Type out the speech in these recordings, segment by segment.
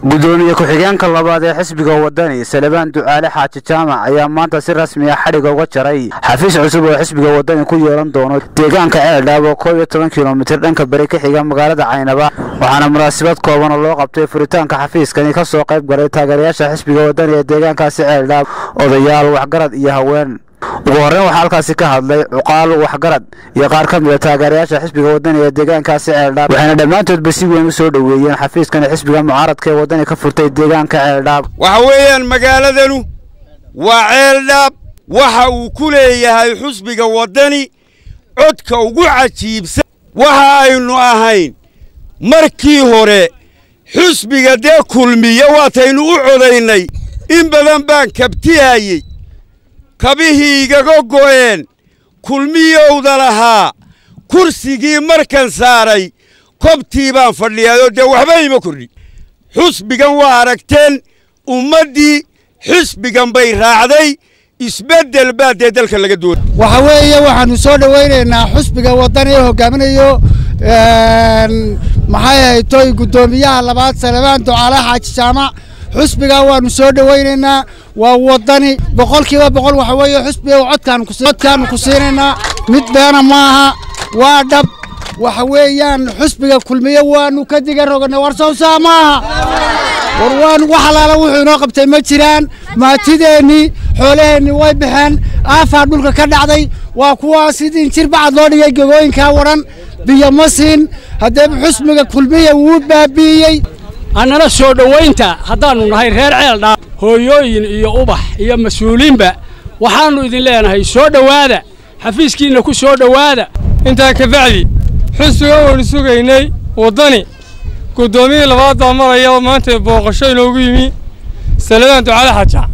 gudoomiye ku-xigeenka labaad ee xisbiga wadani salebaan ducaale xaaji jaamac ayaa maanta si rasmi ah xadhiga uga jaray xafiis cusub oo xisbiga wadani ku yeelan doono deegaanka ceeldhaab oo koob iyo toban kilomitir dhanka beri ka xiga magaalada caynaba waxaana munaasabad kooban oo loo qabtay furitaanka xafiiskani ka soo qayb galay taageerayaasha xisbiga wadani ee deegaankaasi ceeldhaab odayaal waxgarad iyo haween ugu horreyn waxaa halkaasi ka hadlay cuqaal waxgarad iyo qaar ka mid a taageerayaasha xisbiga wadani ee deegaankaasi ceeldhaab waxayna dhammaantoodba si weyn u soo dhoweeyeen xafiiskan xisbiga mucaaradka ee wadani ka furtay deegaanka ceeldhaab waxa weeyaan magaaladanu waa ceeldhaab waxa uu ku leeyahay xusbiga waddani codka ugu cajiibsan waxa aynu ahayn markii hore xusbiga dee kulmiya waataynu u codaynay in badan baan kabtihayey kabihii igaga go'een kulmiyowda lahaa kursigii markan saaray kobtii baan fadhiyaayoo dee waxba ima kordhi xusbigan waa aragteen ummaddii xisbigan bay raacday isbeddel baa dee dalka laga doonay waxa weeye waxaannu soo dhowaynaynaa xusbiga waddani ee hogaaminayo maxay ahaytoy guddoomiyaha labaad salebaan ducaale xaaji jaamac xusbiga waannu soo dhowaynaynaa waa waddani boqolkiiba boqol waxa weeye xusbiga codkaannu ku siinaynaa mid beena maaha waa dhab waxa weeyaan xusbiga kulmiye waannu ka diga roganay war sawsaa maaha war waan wax alaala wuxuu inoo qabtay ma jiraan maatideennii xoolaheennii way baxeen aafaa dhulka ka dhacday waa kuwaa sidii jir bacad loo dhigay gegooyinkaa wadhan biyo ma siin haddeeba xusbiga kulmiya wuu baabi'iyey annana soo dhowaynta haddaannu nahay reer ceeldhaab hooyooyin iyo ubax iyo mas-uuliinba waxaannu idin leenahay soo dhowaada xafiiskiinna ku soo dhowaada intaa ka bacdi xusbiga waanu sugaynay waddani guddoomiyihii labaad baa maraya maanta booqasho inoogu yimi saladaan ducaale xaja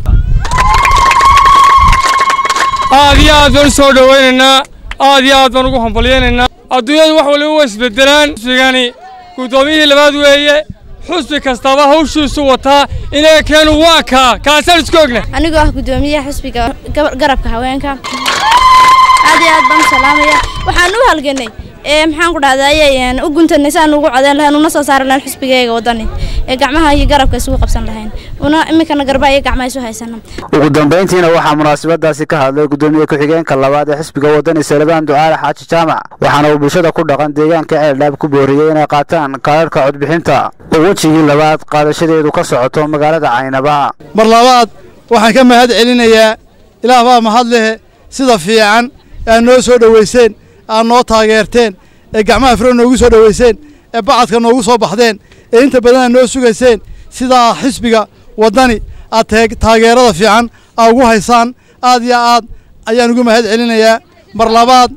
aad iyo aad baan u soo dhowaynaynaa aad iyo aad baan ugu hambalyaynaynaa adduunyadu wax waliba waa isbeddelaan xusbigani guddoomiyihii labaad weeye xusbi kastaba hawshiisu wataa inaga keenu waa kaa kaasaan isku ogna anigoo ah guddoomiyaha xusbiga garabka haweenka aad iyo aad baan u salaamaya waxaan u halganay ee maxaan ku dhahdaye u guntanay si aan ugu codeyn lahayn una soo saari lahayn xusbigayga waddani ee gacmaha iyo garabka isugu qabsan lahayn una iminkana garbaha iyo gacmaha isu haysana ugu dambayntiina waxaa munaasabadaasi ka hadlay guddoomiye ku-xigeenka labaad ee xisbiga waddani salebaan ducaale xaaji jaamac waxaana uu bulshada ku dhaqan deegaanka ceeldhaab ku booriyey inay qaataan kaadharhka codbixinta oo wejigii labaad qaadashadeedu ka socoto magaalada caynaba mar labaad waxaan ka mahad celinayaa ilaah baa mahad lehe sida fiican aad noo soo dhowayseen aad noo taageerteen ee gacmaha firo noogu soo dhowayseen ee bacadka noogu soo baxdeen ee inta badan aad noo sugayseen sidaa xisbiga waddani aad taageerada fiican aad ugu haysaan aad iyo aad ayaan ugu mahad celinayaa mar labaad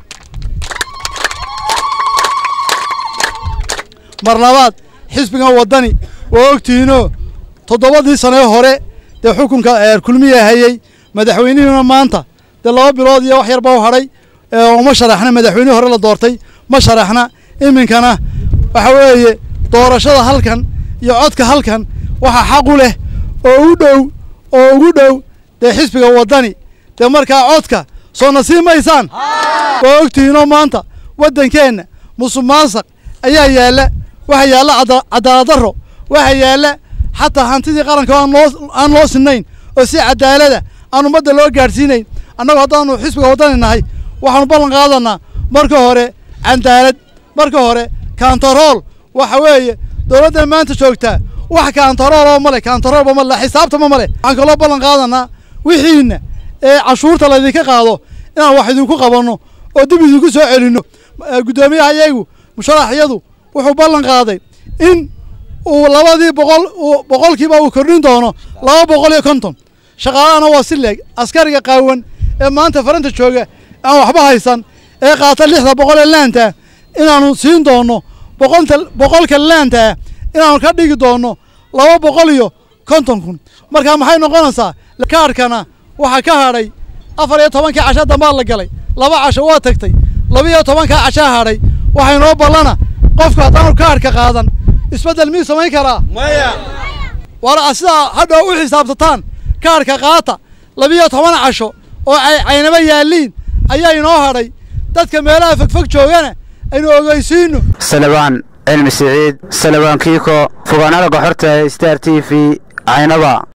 mar labaad xisbigan waddani waa ogtihiinoo toddobadii sanee hore dee xukunka kulmiya hayey madaxweynihiina maanta dee laba bilood iyo wax yar baa u hadhay uma sharaxna madaxweynihii hore la doortay ma sharaxna iminkana waxa weeye doorashada halkan iyo codka halkan waxaa xaq u leh oo u dhow oo ugu dhow dee xisbiga waddani dee markaa codka soo nasiib maysaan waa ogtihiinoo maanta waddankeenna musuq maasaq ayaa yaalla waxaa yaalla cadaalad darro waxaa yaalla xataa hantidii qaranka aan loo sinnayn oo si cadaalada aan ummadda loo gaadhsiinayn annagu haddaanu xisbiga waddani nahay waxaanu ballan qaadanaa marka hore cadaalad marka hore kantarool waxa weeye dowladdan maanta joogtaa wax kantarooloo male kantaroolba male xisaabtama male waxaan kaloo ballan qaadanaa wixiinna ee cashuurta laydinka qaado inaan wax idinku qabanno oo dib idinku soo celinno guddoomiyaha iyagu musharaxyadu wuxuu ballan qaaday in uu labadii boqol boqolkiiba uu kordhin doono laba boqol iyo konton shaqaalahana waa si leeg askariga qaawan ee maanta faranta jooga aan waxba haysan ee qaata lixda boqol ee laanta inaannu siin doonno boqolta boqolka laanta inaannu ka dhigi doonno laba boqol iyo konton kun markaa maxay noqonaysaa kaadhkana waxaa ka hadhay afar iyo tobankii casha dambaa la galay laba casho waa tagtay laba iyo tobankaa cashaa hadhay waxay noo ballana qofku haddaanu kaadhka qaadan isbeddel miyuu samayn karaa maya war sidaa hadhow u xisaabtataan kaadhka qaata labiyo toban casho oo ay caynaba yaalliin ayaa inoo hadhay dadka meelaha fogfog joogana aynu ogeysiinno salebaan cilmi siciid salabaan kiiko fogaan araga xorta star t v caynaba